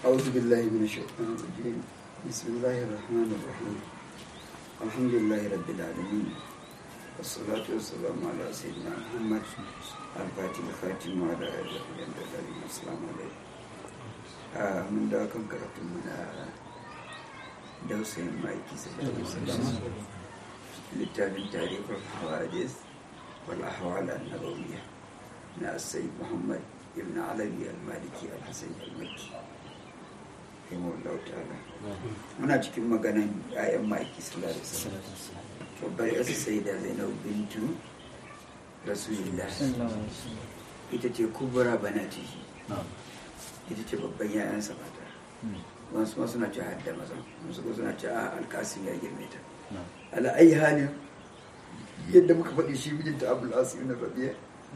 أعوذ بالله من الشيطان الرجيم بسم الله الرحمن الرحيم الحمد لله رب العالمين والصلاة والسلام على سيدنا محمد الفاتح الخاتم وعلى آله وصحبه أجمعين السلام عليكم آه من دا كان كرتم من دوسين مايكي صلى الله عليه وسلم للتابع تاريخ الحوادث والأحوال النبوية من السيد محمد ابن علوي المالكي الحسين المكي رحمه الله تعالى muna cikin maganan 'ya'yan maki sallallahu alaihi wasallam babbar yasa sai da zainab bintu rasulillah ita ce kubura banatihi ita ce babban 'ya'yansa mata wasu ma suna ce hadda maza wasu kuma suna ce a alkasim ya girme ta ala ayi halin yadda muka faɗi shi mijinta abul asim na rabiya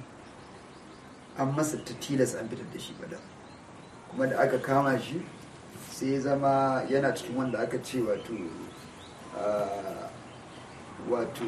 an masa ta tilas an fitar da shi bada kuma da aka kama shi sai zama yana cikin wanda aka ce wato wato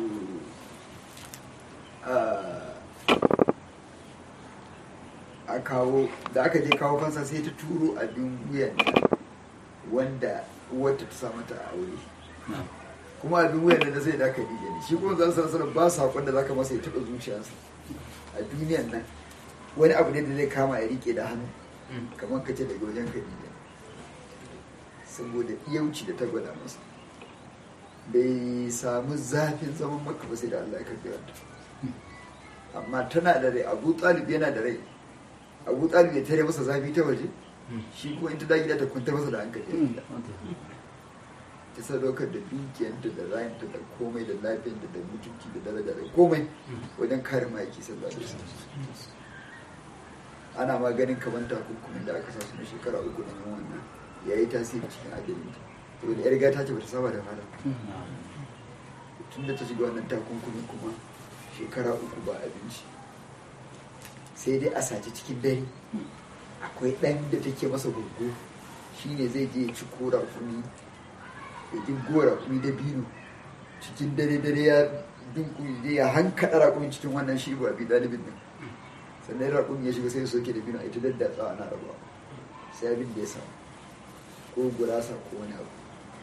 a kawo da aka je kawo fansa sai ta turo abin wuyan wanda wata ta samu ta aure kuma abin wuyan da zai da aka ne shi kuma zan san sanar ba saƙon da zaka masa ya taɓa zuciyarsa a duniyan nan wani abu ne da zai kama ya rike da hannu kamar ka ce daga wajen khadija saboda iyauci da ta gwada masa bai samu zafin zaman maka ba sai da Allah ya karbi wata amma tana da rai abu talib yana da rai abu talib ya tare masa zafi ta waje shi kuma in ta da gida ta kwantar masa da hankali ta sadaukar da dukiyanta da rayanta da komai da lafiyanta da mutunci da daraja da komai wajen kare ma'aiki sallallahu alaihi wasallam ana ma ganin kamar takunkumin da aka sa su na shekara uku na yin wannan ya yi tasiri cikin ajalinta saboda yar gata ce bata saba da fara tun da ta shiga wannan takunkumin kuma shekara uku ba abinci sai dai a sace cikin dare akwai ɗan da take masa gurgu shine zai je ya ci kora kuni ya ji gora kuni da bino cikin dare dare ya dunkuli ya hankaɗa raƙumi cikin wannan shi ba bi ɗalibin nan sannan raƙumi ya shiga sai soke da bino a ita daddatsa ana rabuwa sai abin da ya samu ko gurasa ko wani abu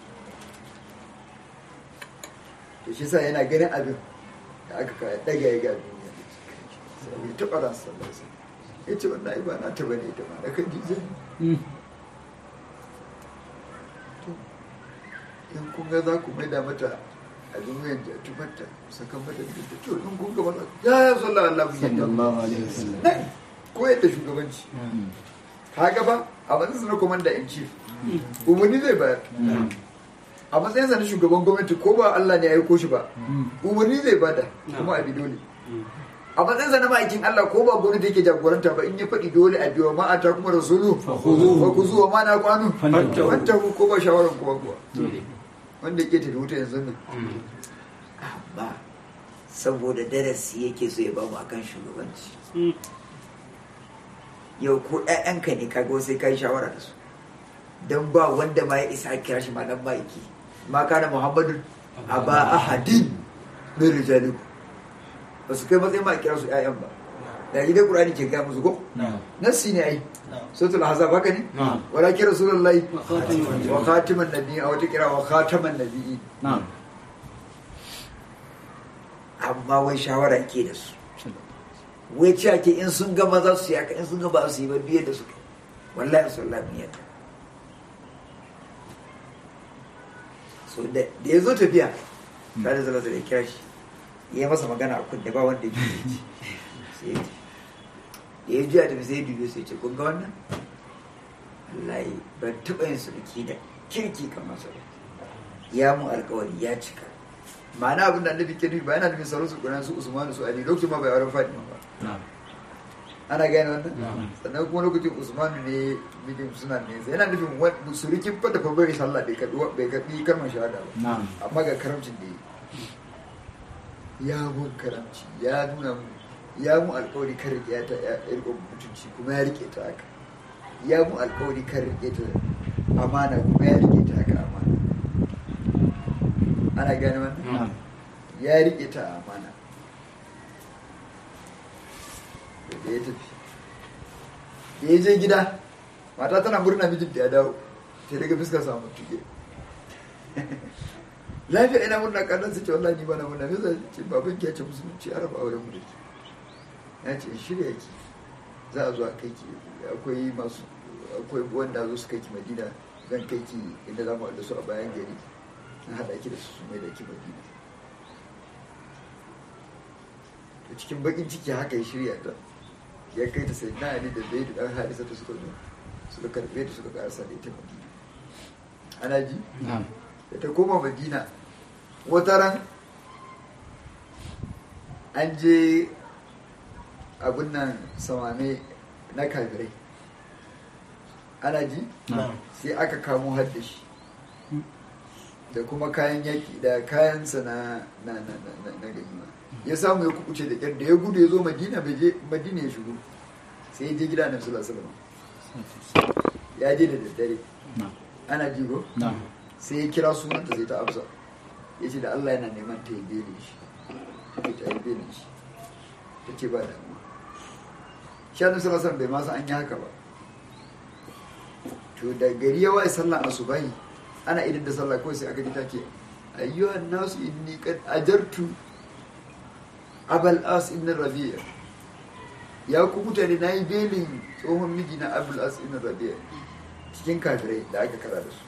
to shi sa yana ganin abin da aka kaya daga ya ga duniya sai bai taɓa ran sallar sa ya ce wannan ai ba na taɓa ne ita ma da kan jijin to in kun ga za ku maida mata a duniyar da tubarta sakan mata da to in kun ga mata ya ya sallar Allah mun yadda sallallahu alaihi wasallam ko yadda shugabanci kaga ba a matsayin na komanda in chief umarni zai bayar a matsayinsa na shugaban gwamnati ko ba Allah ne ya yi koshi ba umarni zai bada kuma a bi dole a matsayinsa na ma'aikin Allah ko ba gwamnati yake jagoranta ba in ya faɗi dole a biyo ma'ata kuma rasulu wa ku zuwa ma na kwanu wanta ku ko ba shawaran kuwa kuwa wanda yake tafi wuta yanzu nan amma saboda darasi yake so ya bamu akan shugabanci yau ko 'ya'yanka ne kaga sai kai shawara da su don ba wanda ma ya isa a kira shi ma dan ma'aiki ma kana muhammadu a ba ahadin min rijaliku ba su kai matsayin ma a kira su 'ya'yan ba da gidan qur'ani ke gaya musu ko nassi ne ai suratul ahzab haka ne walakin rasulullahi wa khatiman nabiyyi a wata kira wa khataman nabiyyi amma wai shawara ke da su wai ce ake in sun ga maza su yaka in sun ga ba su yi ba biyar da su wallahi su wallahi mu yadda so da ya zo tafiya ta da zama da kira shi ya masa magana a kunne ba wanda ya ji sai ya da ya juya tafi sai ya dubi sai ce kun ga wannan wallahi ban taɓa yin sulki da kirki kamar sa ya mu alkawari ya cika ma'ana abin da annabi ke nufi ba yana nufin sauran su kuna su usmanu su ali lokacin ma bai auren fatima ba ana gane wannan sannan kuma lokacin usmanu ne mijin suna ne sai yana nufin surukin fata fa bai sallah bai karbi bai karbi kalmar shahada ba amma ga karamcin da ya mun karamci ya nuna mu ya mu alkawari kan rike ta ya rike mutunci kuma ya rike ta haka ya mu alkawari kan rike ta amana kuma ya rike ta haka amana ana gane wannan ya rike ta amana da ya tafi da ya je gida mata tana murna mijinta ya dawo sai daga fuskar samu tuke lafiya ina murna kallon su ce wallahi ni bana murna me zai ce baban ki ya ce musulunci araba auren mu da ke ya ce shirya ki za a zo a kai ki akwai masu akwai wanda zo su kai ki madina zan kai ki inda za mu haɗu su a bayan gari na haɗa ki da su su mai da ki madina to cikin bakin ciki haka ya shirya ta ya kai ta sai na ali da zai da ɗan harisa ta suka zo suka karɓe ta suka ƙarasa da ita madina ana ji na'am da ta koma madina wata ran an je abin nan samame na kafirai ana ji na'am sai aka kamo haddashi da kuma kayan yaki da kayansa na na na na na, na ganima ya samu ya kukuce da kyar da ya gudu ya zo madina bai je madina ya shigo sai ya je gida na sallallahu alaihi wasallam ya je da daddare na'am ana ji ko na'am sai ya kira sunanta sai ta amsa ya ce da Allah yana neman ta yi belin shi ya ta yi belin shi ta ce ba damuwa shi annabi sallallahu alaihi bai ma san an yi haka ba to da gari ya waye sallah asubahi ana idan da sallah kawai sai aka ji take ayyuhan nasu inni qad ajartu abal as ibn rabi'a ya ku mutane na yi belin tsohon miji na abul as ibn rabi'a cikin kafirai da aka kara da su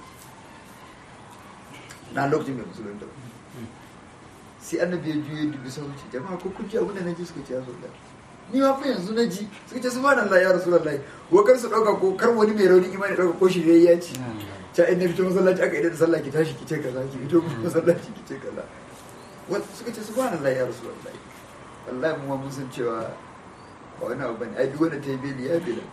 na lokacin mai musulunta ba sai annabi ya juye dubi sauci jama'a ko kun ji abin da na ji suka ce ya zo da ni ma fa yanzu na ji suka ce subhanallah ya rasulullahi ko kar su dauka ko kar wani mai rauni imani dauka ko shirye ya ci ta inda fito masallaci aka idan da sallah ki tashi ki ce kaza ki fito masallaci ki ce kaza wanda suka ce subhanallah ya rasulullahi wallahi mu ma mun san cewa ba wani abu bane ai duk wanda ta yi beli ya bela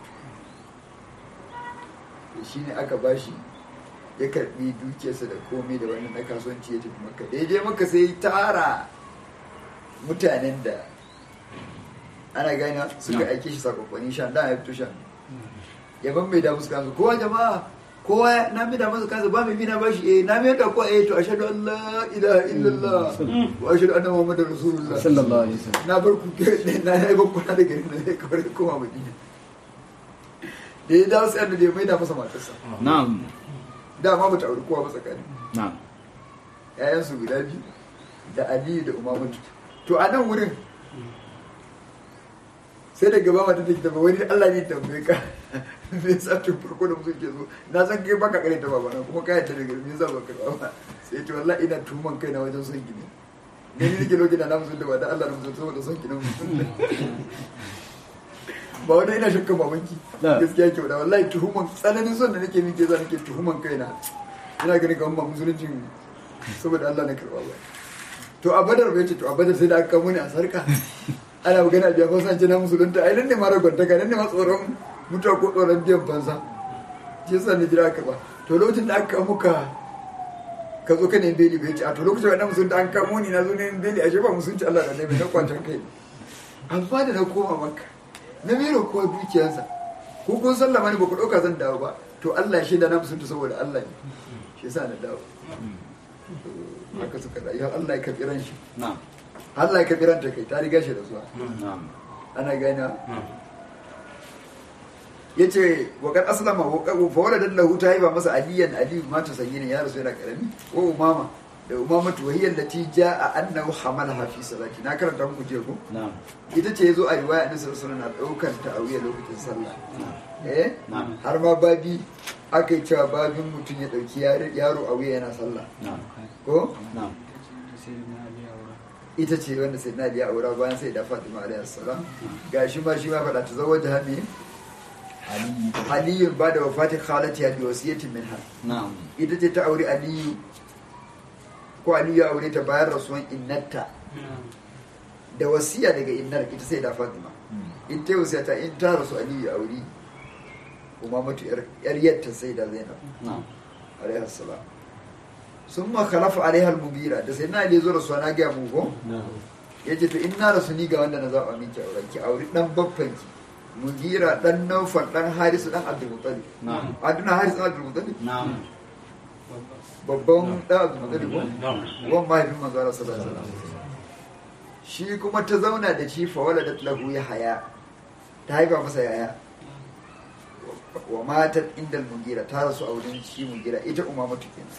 shine aka bashi ya karbi dukiyarsa da komai da wannan na kasuwanci ya tafi maka da ya je maka sai tara mutanen da ana gani suka aike shi sakwakwani shan da ya fito shan ya ban mai da musu kansu kowa jama'a kowa na mai da musu kansu ba mai bina bashi eh na mai da ko eh to ashhadu an la ilaha illallah wa ashhadu anna muhammadar rasulullah sallallahu alaihi wasallam na bar ku na na ba ku na da gari na ne kawai koma madina da ya dawo sai annabi ya mai da masa matarsa na'am dama ba ta auri kowa ba tsakani na'am ‘ya'yansu guda biyu da aliyu da umamatu to a nan wurin sai da gaba mata take tafi wani allah ne tambaye ka me yasa tun farko da musu ke so na san kai baka kare ta babana kuma ka yadda da gari me yasa baka ba sai ce wallahi ina tuman kai na wajen son gini ne ni nake lokacin da na musulunta ba da allah na musulunta saboda son ginin musulunta ba wani ina shakkan babanki Na. gaskiya kyau da wallahi tuhuman tsananin son da nake min ke za nake tuhuman kaina ina ganin kamar ba musuluncin saboda Allah na karɓa ba to a badar bai ce to a badar sai da aka kamo ni a sarka ana magana biya fansa ce na musulunta ai nan ne ma ragwantaka nan ne ma tsoron mutuwa ko tsoron biyan fansa shi yasa ni jira ka ba to lokacin da aka kamo ka ka zo ka ne beli bai ce a to lokacin da musulunta an kamo ni na zo ne beli ashe ba musulunci Allah da nabi na kwancan kai amma da na koma maka na mero kowa dukiyarsa ko kun sallama ne ba ku ɗauka zan dawo ba to Allah ya shaida na musulunta saboda Allah ne shi yasa na dawo haka suka rayu har Allah ya karɓi ran shi na'am Allah ya karɓi ran ta kai ta riga shi da zuwa na'am ana gani ya ce waƙar aslama fawar da lahu ta haifa masa aliyan aliyu mata sanyi ne ya rasu yana ƙarami ko umama da umama tuwahiyyar da ja a annahu hamala hafi salati na karanta muku jiya ko na'am ita ce ya zo a riwaya annabi sallallahu alaihi wasallam na ɗaukar ta a wuya lokacin sallah eh Na'am. har ma babi aka yi cewa babin mutum ya ɗauki yaro- yaro a wuya yana sallah na'am ko na'am ita ce wanda sai na biya aura bayan sai da fatima alayhi salam ga shi ma shi ma faɗa ta zawaja hami aliyu ba da wafatin khalati bi wasiyatin minha na'am ita ce ta aure aliyu ko aliyu ya aure ta bayan rasuwan innarta da wasiya daga innar ita sai da fatima in ta yi wasiya ta in ta rasu aliyu ya aure kuma mutu yar yatta sai da zainab na'am alayhi salam sun ma khalafa alaiha al-mugira da sai na ali zo rasuwa na ga mu ko ya ce to in na rasu ni ga wanda na zaɓa miki auren ki auri ɗan babbanki mugira ɗan naufal ɗan harisu ɗan abdulmutalib na'am aduna harisu ɗan abdulmutalib na'am babban ɗan abdulmutalib ko wan mahaifin manzo Allah sallallahu alaihi wasallam shi kuma ta zauna da shi fa waladat lahu ya haya ta haifa masa yaya wa matat inda mugira ta rasu a wurin shi mugira ita umamatu kenan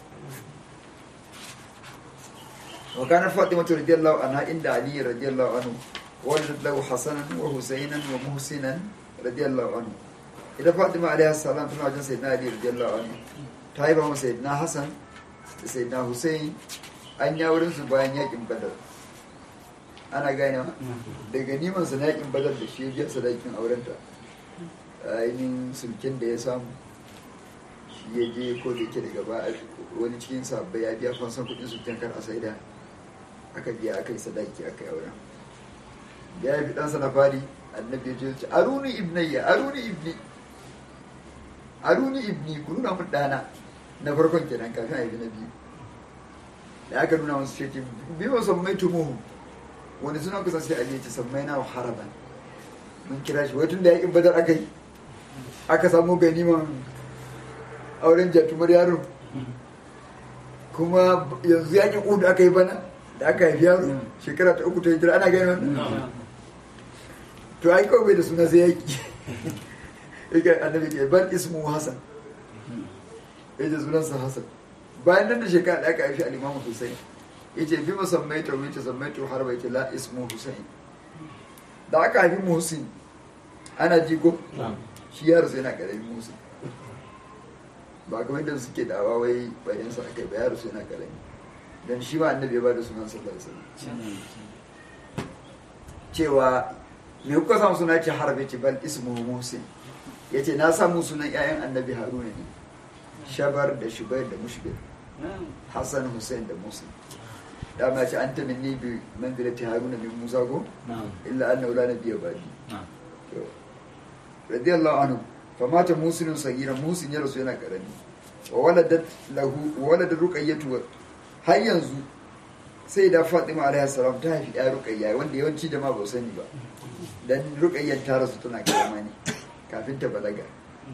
wa kana fatima radiyallahu anha inda ali radiyallahu anhu waladat lahu hasanan wa husaynan wa muhsinan radiyallahu anhu ita fatima alaihi salam tana wajen sayyidina ali radiyallahu anhu ta yi ba masa sayyidina hasan da sayyidina husayn an ya wurin su bayan yakin badar ana gane daga niman sa na yakin badar da shi ya biya sadakin aurenta ainihin sulkin da ya samu shi ya je ko da yake daga ba wani cikin sabbai ya biya fansan kudin sulkin kar a saida aka biya aka yi sadaki aka yi auren ya yi ɗansa na fari annabi ya ce aruni ibnayya aruni ibni aruni ibni ku nuna mun ɗana na farkon kenan kafin a yi na biyu da aka nuna masu ce biyu wasu mai tumuhu wani suna kusa sai ali ya ce sammai na haraban mun kira shi wai tun da yakin badar aka yi aka samu ganiman auren jatumar yaro kuma yanzu yakin udu aka yi bana da aka haifi yaro shekara ta uku ta hijira ana gani wannan to ai kawai bai da suna sai yaki yake annabi ke ban ismu hasan ya ce sunansa hasan bayan nan da shekara da aka haifi alimamu husain ya ce bi musammai ta wuce sammai ta har bai ce la ismu husain da aka haifi muhsin ana jigo shi yaro sai yana karamin muhsin ba kamar yadda suke dawa wai bayan sa aka yi ba yaro sai yana karami dan shi ma annabi ya ba da sunan sallallahu alaihi wasallam cewa me kuka samu suna ce harbe ce bal ismu muhsin yace na samu sunan ƴaƴan annabi haruna ne shabar da shubair da mushbir hassan hussein da musa dama ce an ta minni bi manzilati haruna min musa ko illa anna la nabiyya ba'di to radiyallahu anhu fa mata musinun sagira musin ya rasu yana karami wa waladat lahu wa waladat ruqayyatu har yanzu sai da fatima alaihi salam ta haifi ya ruqayya wanda yawanci da ma ba sani ba dan ruqayyar ta rasu tana karama ne kafin ta balaga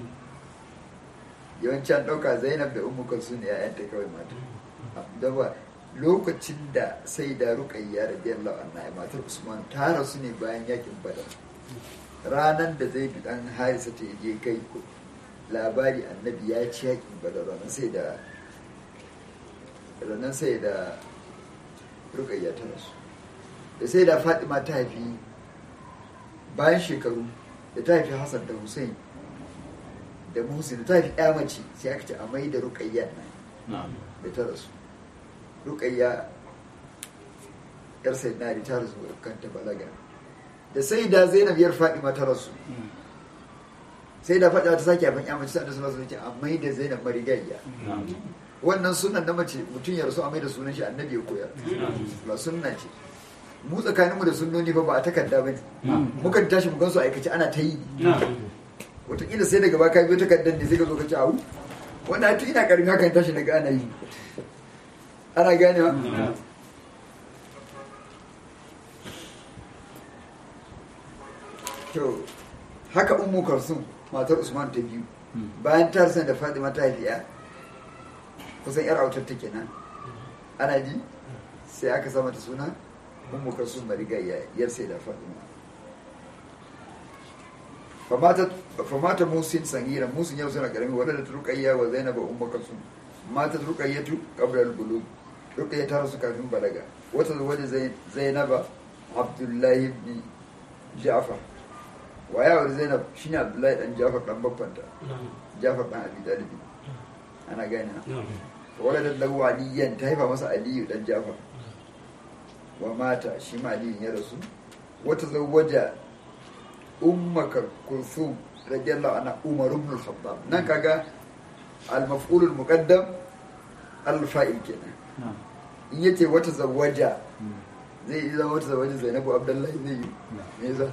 yawanci an ɗauka zainab da umu kalsu ne ya'yanta kawai mata da ba lokacin da sai da ruqayya radiyallahu anha matar usman ta rasu ne bayan yakin badar ranar da zai bi dan harisa ta je kai labari annabi ya ci yakin badar ranar sai da ranar sai da ruqayya ta rasu da sai da fatima ta haifi bayan shekaru da ta haifi hassan da hussein da muhsin ta fi ya mace sai aka ce a mai da ruƙayya nan da ta rasu ruƙayya yar sai na ta rasu kan ta balaga da sai da zainab yar fadima ta rasu sai da fadima ta sake abin ya mace sai da suna ce a mai da zainab marigayya wannan sunan na mace mutum ya rasu a mai da sunan shi annabi ya koyar ba sunna ce mu tsakaninmu da sunnoni fa ba a takarda ba ne mukan tashi mu gansu aikace ana ta yi wataƙila sai daga baka biyo takardar ne sai ka zo ka ci awu wanda tun ina karmi hakan tashi daga ana yi ana gane wa to haka ummu kalsum matar usman ta biyu bayan ta da fatima ta haifiya kusan yar autar ta kenan ana ji sai aka sama ta suna ummu kalsum marigayya yar sai da fatima famata musin sangira musin yau suna karami wadda ta rukayya wa zainaba umma kalsum mata rukayyatu qabla al-bulugh rukayya ta rasu kafin balaga wata waje zainaba abdullahi ibn ja'far wa ya wani zainab shine abdullahi dan ja'far dan babbanta ja'far dan abi talib ana gane na wadda da lahu aliyan ta haifa masa aliyu dan ja'far wa mata shi ma aliyu ya rasu wata zawaja ummaka kulthum radiyallahu anha umar ibn al-khattab nan kaga al-maf'ul al-muqaddam al-fa'il kenan in yace wata zawaja zai yi zama wata zawaja zainabu abdullahi zai yi me yasa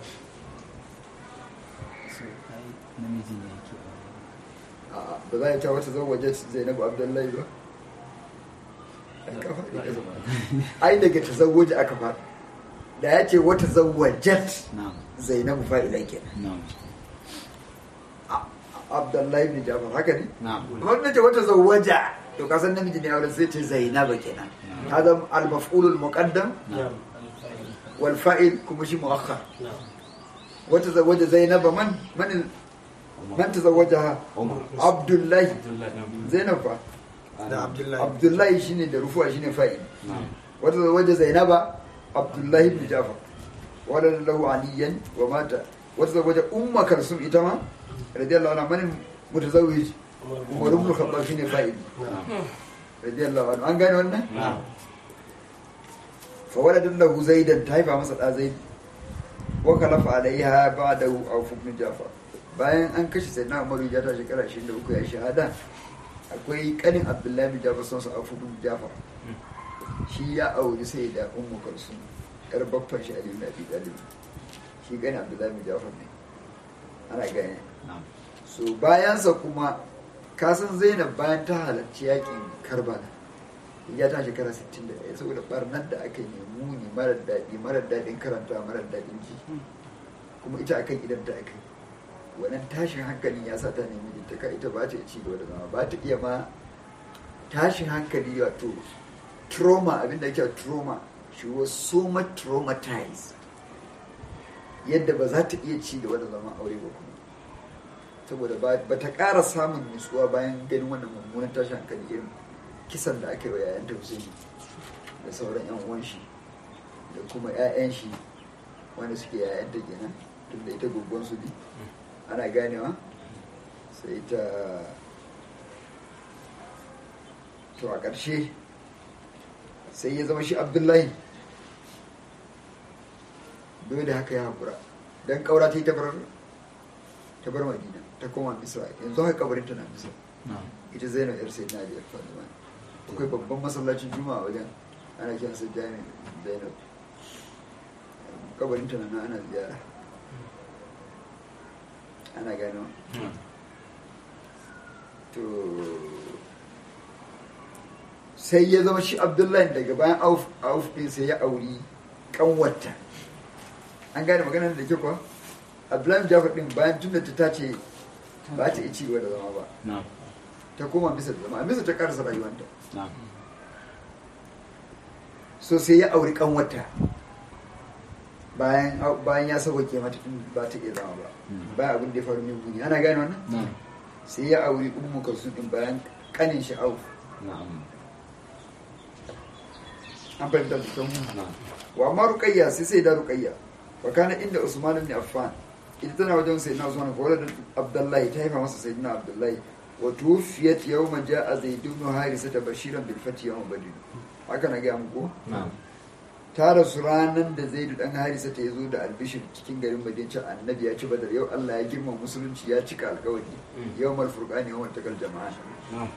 ba za a ta wata zawaja zainabu abdullahi ba ai daga ta zawaja aka faɗa da ya ce wata zawajat zainabu fa'ila kenan abdullahi bin jafar haka ne wanda ce wata zawaja to kasan namiji ne auren sai ce zainaba kenan hada al-maf'ul al-muqaddam wal fa'il kuma shi muakhar wata zawaja zainaba man man man tazawwajaha Umar abdullahi Abdullahi. zainab fa da abdullahi abdullahi shine da rufuwa shine fa'il na'am wata zawaja zainaba abdullahi ibn jafar wala lahu aliyan wa mata wata zawaja umma kalsum ita ma radiyallahu anha man mutazawwij umar ibn khattab shine fa'il radiyallahu anhu an gane wannan na'am fa waladan lahu zaidan ta haifa masa da zaid wa kalafa alaiha ba'dahu aw ibn jafar bayan an kashe sayyidina umar ya ta shekara 23 ya shahada akwai kanin abdullahi bin jafar son su aw ibn jafar shi ya auri sai da ummu kulsum yar baffan shi ali ibn abi talib shi kanin abdullahi bin jafar ne ana gane na'am so bayansa kuma kasan zainab bayan ta halarci yakin karbala ya ta shekara 61 saboda barnar da aka yi muni marar daɗi marar daɗin karanta marar daɗin ji kuma ita akan idan ta aka yi wannan tashin hankalin ya sa ta nemi ta ka ita ba ta ci gaba da zama ba ta iya ma tashin hankali wato trauma abinda ake trauma she was so much traumatized yadda ba za ta iya ci gaba da zama aure ba kuma saboda ba ta ƙara samun nutsuwa bayan ganin wannan mummunan tashin hankali irin kisan da aka yi wa yayan Husaini da sauran yan uwan shi da kuma 'ya'yan shi wanda suke yayan ta kenan tun da ita gurguwan su bi ana ganewa sai ta to a ƙarshe sai ya zama shi abdullahi dole haka ya haƙura don ƙaura ta yi ta bar ta bar madina ta koma misra yanzu haka kabarin ta na misra na'am ita zainab yar sai nadia fatima akwai babban masallacin juma'a wajen ana kiran sa jami zainab kabarin ta na ana ziyara ana gano to sai ya zama shi abdullahi daga bayan auf auf din sai ya auri kanwarta an gane maganar da ke kuwa abdullahi jafar din bayan tunda ta tace ba ta iya ci gaba da zama ba na'am ta koma bisa da zama a bisa ta karasa rayuwanta na'am so sai ya auri kanwata bayan bayan ya sauke mata tun ba ta iya zama ba bayan abin da ya faru min guni ana gane wannan na'am sai ya auri ummu kalsum din bayan kanin shi auf na'am an fahimta da kyau na'am wa amma ruqayya sai sai da ruqayya wa kana inda usman ibn affan ita tana wajen sayyidina usman ko da abdullahi ta haifa masa sayyidina abdullahi wa tuwfiyat yawma ja'a zaid ibn harisa bashiran bil fati yawm badr haka na ga muku na'am ta rasu ranar da zaidu dan harisa ta zo da albishir cikin garin madinci annabi ya ci badar yau allah ya girma musulunci ya cika alkawari yau mal furqani yau takal jama'a na'am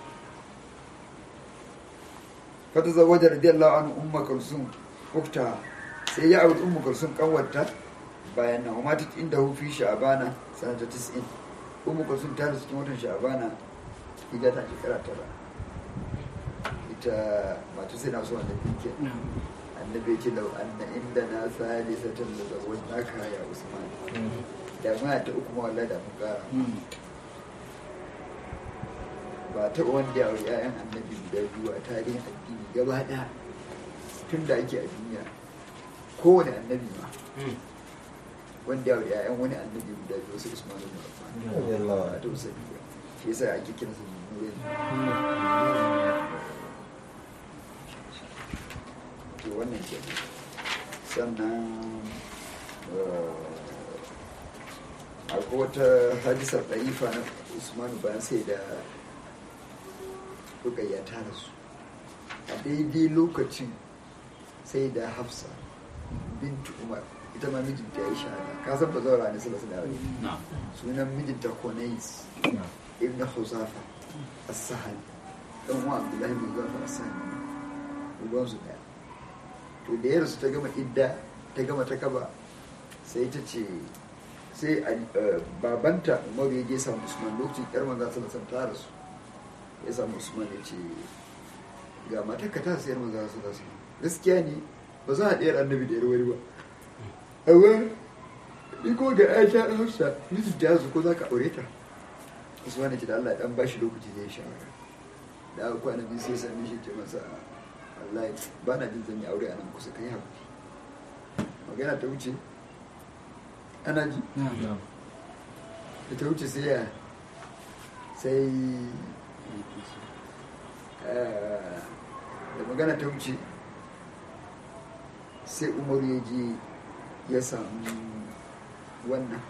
fata zawaja radiyallahu anhu umma kulsum ukta sai ya auri umma kulsum kanwarta bayan nan umma tat inda hu fi sha'bana sanata 90 umma kulsum ta rasu cikin watan sha'bana ida ta shekara tara ita mata sai na so annabi ke annabi ya ce lau anna inda na salisatan da zawon naka ya usman da ma ta uku ma wallahi da mun kara ba ta wanda ya auri 'ya'yan annabi guda biyu a tarihin addini gaba ɗaya tun da ake a duniya kowane annabi ma wanda ya auri 'ya'yan wani annabi guda biyu wasu usman ibn affan ba ta usa biyu shi yasa ake kiransa nurin to wannan ke sannan akwai wata hadisar ɗarifa na usmanu bayan sai da rukayya ta rasu a daidai lokacin sai da hafsa bintu umar ita ma mijinta ya yi shahada ka san ba zaura ne sallallahu alaihi na'am sunan mijinta konais ibn huzafa as-sahani dan uwa abdullahi bin huzafa as-sahani ruwan su daya to da ya rasu ta gama idda ta gama ta kaba sai ta ce sai a- babanta umaru ya je samu usman lokacin yar manza sallallahu ta rasu ya samu usman ya ce ga matar ka ta sayar manza sallallahu gaskiya ne ba za a ɗayar annabi da yar wani ba amma ni ko ga aisha hafsa mijin ta yasu ko za ka aure ta usman ya ce da allah ya dan bashi lokaci zai shawara da aka kwana biyu sai sami shi ce masa wallahi ba na jin zan yi aure a nan kusa kai haƙuri magana ta wuce ana ji da ta wuce sai ya sai eh, da magana ta wuce sai umaru ya je ya samu wannan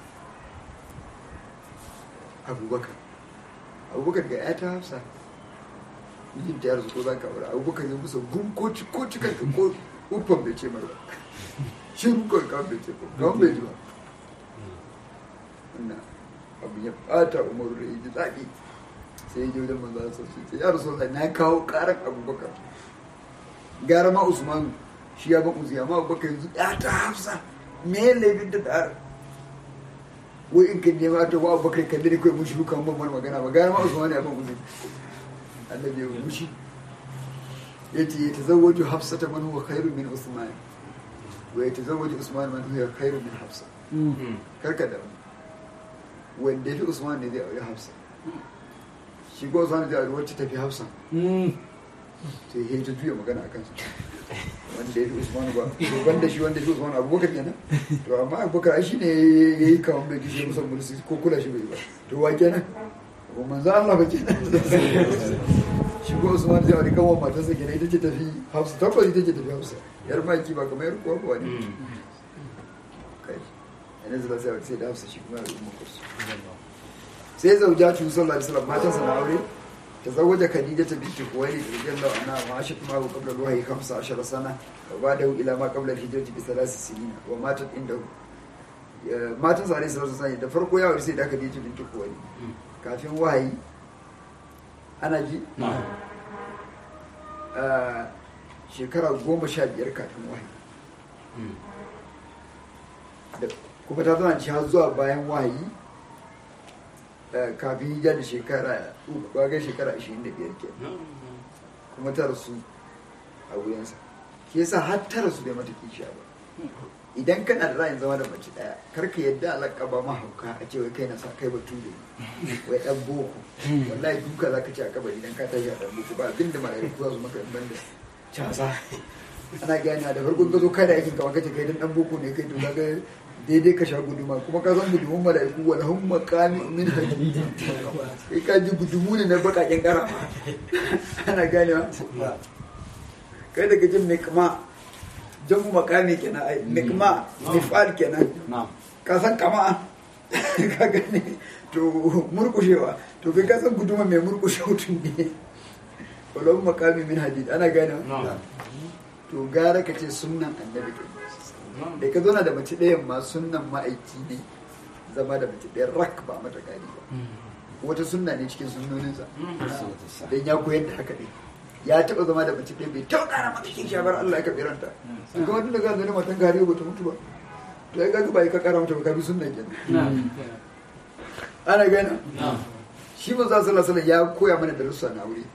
abubakar abubakar ga ya ta hafsa mijinta ya rasu ko za ka aure abubakar ya musa gun ko ci ko ci kanka ko uffan bai ce mara ba shi rukon kawai bai ce ba kawai bai ji ba wannan abu ya bata umaru da ya ji daɗi sai ya je wajen manzo Allah sai ce ya rasu na kawo karan abubakar gara ma usman shi ya ban uziya ma abubakar yanzu ya ta hafsa me laifin da da wai in kan nema ta wa abubakar kalli ne kawai mushi kan ban magana ba gara ma usman ya ban uziya annabi ya mushi yace ya tazawwaju hafsata man huwa khairu min usman wa ya tazawwaju usman man huwa khairu min hafsa karka da wanda ya fi usman ne zai aure hafsa shi ko usman zai aure wacce tafi hafsa to ya ta juya magana a kansu wanda ya fi usman ba to banda shi wanda ya fi usman abubakar kenan to amma abubakar ai shi ne ya yi kawon bai kishe musan mulki ko kula shi bai ba to wa kenan ko manzo Allah ba kenan shi ko usman zai aure kawon matarsa kenan ita ce tafi hafsa tabbas ita ce tafi hafsa yar maki ba kamar yar kuwa ba ne kai yana zuba sai sai da hafsa shi kuma ya rubu kursu sai zaujatu sallallahu alaihi wasallam matansa na aure تزوج خديجة بنت خويلد رضي الله عنها وعاشت معه قبل الوحي 15 سنة وبعده إلى ما قبل الهجرة بثلاث سنين وماتت عنده matan sa alaihi salatu wasallam da farko ya sai da Khadija bint Khuwailid kafin wahayi ana ji a shekara goma sha biyar kafin wahayi Da- kuma ta zana ci har zuwa bayan wahayi eh, kafin hijira da shekara uku ga shekara 25 ke kuma ta rasu a wuyansa shi yasa har ta rasu bai mata kishiya ba idan kana da ra'ayin zama da mace daya kar ka yadda alaka ba mahauka a ce wai kai na sa kai batu ne wai dan boko wallahi duka zaka ci a kabari idan ka tashi a dan boko ba abinda malaiku za su maka in banda casa ana gani da farkon ka zo kai da aikin ka kace kai dan dan boko ne kai to kaga daidai ka sha guduma kuma ka san gudumun malaiku wala hum maqami min hadid kai ka ji gudumu ne na bakaken kara ana ganewa kai daga jin mai kama jamu makami kenan ai nikma mifal kenan ka san kama ka gane to murkushewa to kai ka san guduma mai murkushe mutum ne walon makami min hadid ana gane to gara ka ce sunnan annabi ke da ka zauna da mace ɗayan ma sunnan ma'aiki ne zama da mace ɗayan rak ba mata gani ba wata sunna ne cikin sunnoninsa don ya koyar da haka ne ya taɓa zama da mace ɗaya bai taɓa ƙara mata cikin shabar Allah ya kaɓe ranta in kuma tun da gane matan gari ba ta mutu ba to ya gaga ba ya ka ƙara mata ba ka bi sunna kenan ana gana shi manzo sallallahu alaihi wasallam ya koya mana darussa na wuri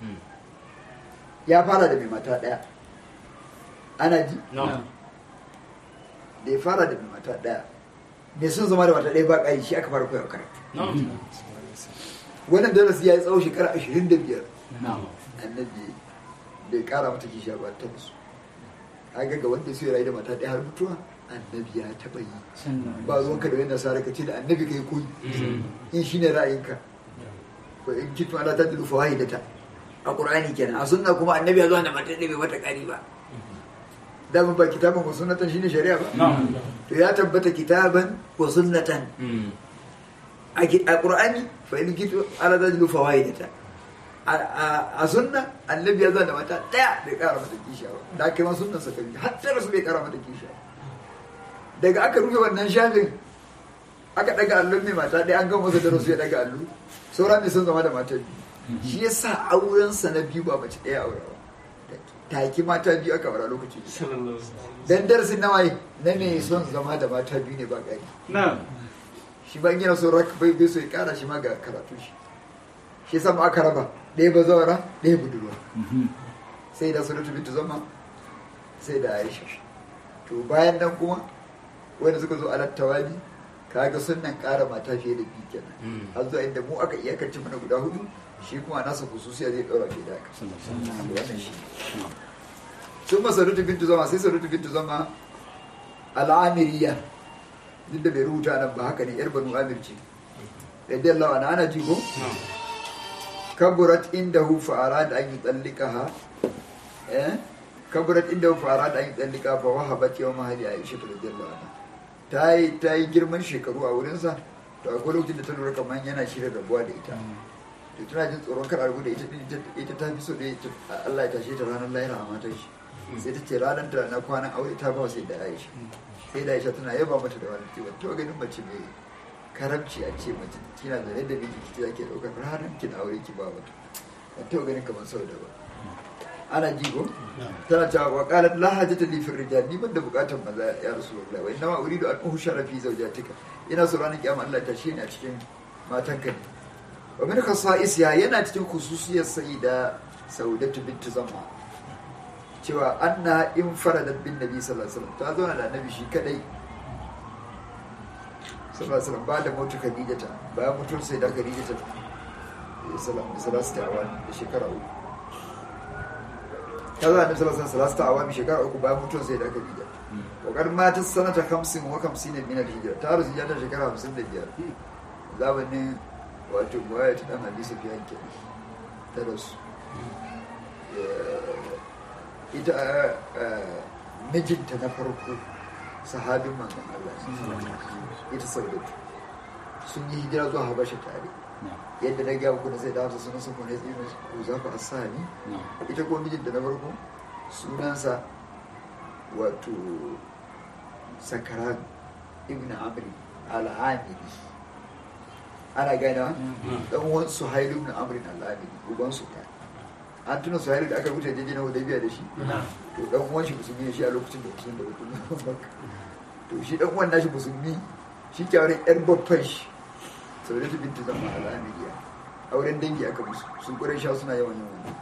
ya fara da mai mata ɗaya ana ji da ya fara da mai mata ɗaya mai sun zama da mata ɗaya ba ƙari shi aka fara koya karatu wannan darasi ya yi tsawo shekara ashirin da biyar annabi bai kara mata kishiya ba ta musu kaga ga wanda su rayu da mata ɗaya har mutuwa annabi ya taɓa yi ba zuwan ka da wani nasara ka ce da annabi ka yi koyi in shine ra'ayinka ko in kitu ala ta dilu fawaidata a qur'ani kenan a sunna kuma annabi ya zo da mata ɗaya bai mata ƙari ba dama ba kitaban ko sunnatan shine shari'a ba to ya tabbata kitaban ko sunnatan a qur'ani fa in kitu ala ta dilu fawaidata a sunna annabi ya zana mata daya bai kara mata kishiya ba da aka yi ma sunnan sa kabi har tara su bai kara mata kishiya daga aka rufe wannan shafin aka daga allon mai mata daya an gama masa darasu ya daga allo sauran ne sun zama da mata biyu shi ya sa auren sa na biyu ba mace daya aure ba taki mata biyu aka aura lokaci dan darasin na waye na mai son zama da mata biyu ne ba gari shi ba yana so rak bai bai so ya kara shi ma ga karatu shi shi yasa mu aka raba ɗaya ba zawara ɗaya budurwa sai da suratu bintu zama sai da aisha to bayan nan kuma wanda suka zo alat tawali kaga sunnan ƙara mata fiye da biyu kenan har zuwa inda mu aka iyakance mana guda hudu shi kuma nasa hususiya zai ɗaura fiye da haka wannan shi sun ma sarautu bintu zama sai sarautu bintu zama al'amiriya duk da bai rubuta nan ba haka ne yar banu amir ce radiyallahu anha ana ji ko na'am kaburat indahu fa arada an yutallikaha eh kaburat indahu fa arada an yutallika fa wahabat yawma hadi aisha radiyallahu anha ta yi ta yi girman shekaru a wurin sa to akwai lokacin da ta lura kamar yana shirin rabuwa da ita to tana jin tsoron kar a rabu da ita din ita- ita ta fi so da ita Allah ya tashe ta ranar lahira a matar shi sai ta ce ranar ta na kwanan aure ta ba sai da Aisha sai da Aisha tana yaba mata da wani cewa to ganin mace mai karamci a ce mace kina da yadda miki kike zake daukar ranar kin aure ki ba mata ba to ganin kamar sau da ba ana ji ko tana cewa wa qalat la hajata li fi rijal ni ban da bukatar maza ya rasulullahi wa inna ma uridu an uhushara fi zawjatika ina so ranar kiyama Allah ta shi ne a cikin matanka ne wa min khasa'isiha yana cikin khususiyar sayyida saudatu bint zamma cewa anna in faradat bin nabi sallallahu alaihi wasallam ta zauna da annabi shi kadai sallallahu alaihi wasallam ba da mutu khadijata bayan mutuwar sai da khadijata sallallahu alaihi wasallam da shekara uku ta zauna da sallallahu alaihi wasallam awami shekara uku bayan mutuwar sai da khadija wakar mata sanata 50 wa 50 min al-hijra ta rasu ta shekara 55 zamanin wato muwaya ta dan hadisi fiye ke ta rasu ita mijinta na farko sahabin manzon Allah ita saudatu sun yi hijira zuwa habasha tare yadda na gaya kuna sai da hafsa sunan sun kone tsino ko za ku asani ita ko mijinta na farko sunansa wato sakaran ibn amri al-amiri ana gana dan uwan suhailu ibn amr al-amiri uban su kai an tuna suhailu da aka rubuta jeje na hudaybiya da shi to dan uwan shi musulmi ne shi a lokacin da musulmi da hukumin to shi dan uwan nashi musulmi shi ke auren yar babban shi saboda ta bintu zama al-amiriya auren dangi aka musu sun kure sha suna yawan yawan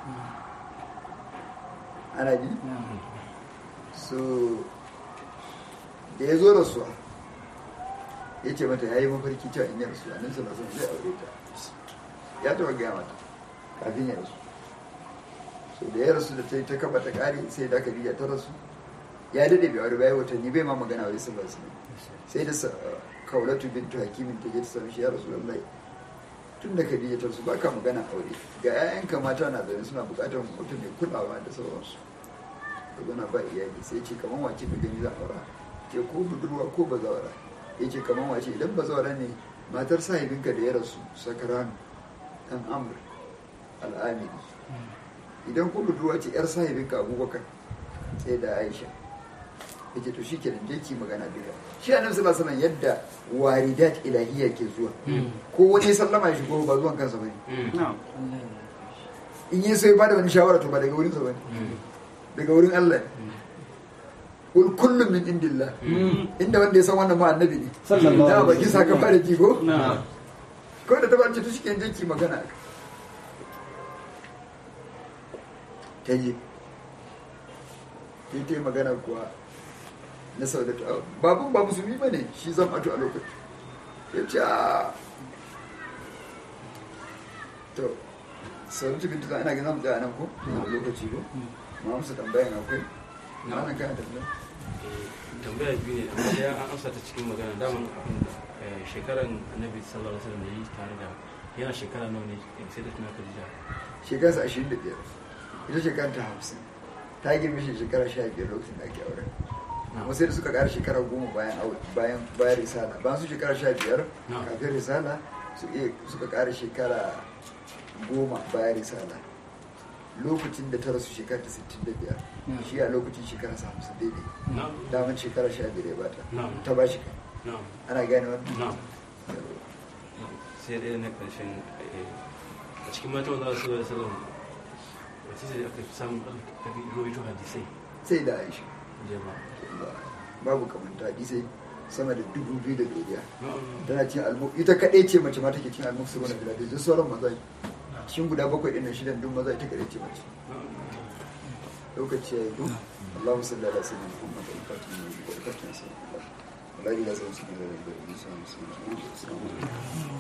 ana ji so da ya zo rasuwa ya ce mata ya yi mafarki cewa in yi rasuwa nan sana son zai aure ta ya taba gaya mata kafin ya rasu so da ya rasu da ta yi ta kaba ta kare sai da aka ta rasu ya dade bai aure bayan watanni bai ma magana wai sun basu sai da kaulatu bintu hakimin ta je ta sami shi ya rasu lallai tun da Khadija ta rasu baka magana aure ga 'ya'yanka mata na zaune suna bukatar mutum mai kulawa da sauransu ka zana ba iyali sai ce kamar wace ka gani za a aura ce ko budurwa ko bazawara ya ce kamar wace idan bazawara ne matar sahibinka da ya rasu sakaranu dan amur al'amiri idan ko budurwa ce yar sahibinka abubakar sai da aisha ya ce to shi kenan je ki magana duka shi annabi sallallahu alaihi yadda waridat ilahiyya ke zuwa ko wani sallama ya shigo ba zuwan kansa bane in yi sai ba da wani shawara to ba daga wurin sa bane daga wurin Allah kul kullum min indillah inda wanda ya san wannan ma annabi ne Sallallahu da alaihi baki saka fara ji ko na ko da ta ba ce to shike je ki magana ta je ta yi magana kuwa na saudatu babun ba musulmi ba ne shi zan ato a lokaci ya ce a to saudatu bintu za ana gina mu tsaya nan ko a lokaci ko ma musu tambayan akwai na wannan kayan tambaya tambaya biyu ne amma ya an amsa ta cikin magana daman abin da eh, shekaran annabi sallallahu alaihi wasallam da yi tare da yana shekara nawa ne sai da tuna Khadija shekarsa ashirin da biyar ita shekara ta hamsin ta girme shi shekara sha biyar lokacin da ake auren kuma sai da suka ƙara shekara goma bayan aure bayan bayan risala bayan su shekara sha biyar Na'am. kafin risala su iya suka ƙara shekara goma bayan risala lokacin da ta rasu shekara ta sittin da biyar Na'am. shi a lokacin shekara sa hamsin daidai na'am daman shekara sha biyar ya bata Na'am. ta ba shi kai na'am ana gane wannan na'am sai ɗaya na ƙarshen eh, a cikin mata wanda su da sallam wace ce aka fi samun aka fi rawaito hadisai sai da aisha jama'a babu kamanta hadisai sama da dubu biyu da doriya na'am tana cin almu ita kaɗai ce mace ma take cin almu su wani bila duk sauran maza ne. cikin guda bakwai ɗin nan shidan duk maza ita kaɗai ce mace na'am lokaci ya yi ko Allahumma salli ala sayyidina Muhammad al-Fatih wa al-Fatih wa la ilaha illa anta astaghfiruka wa atubu ilaik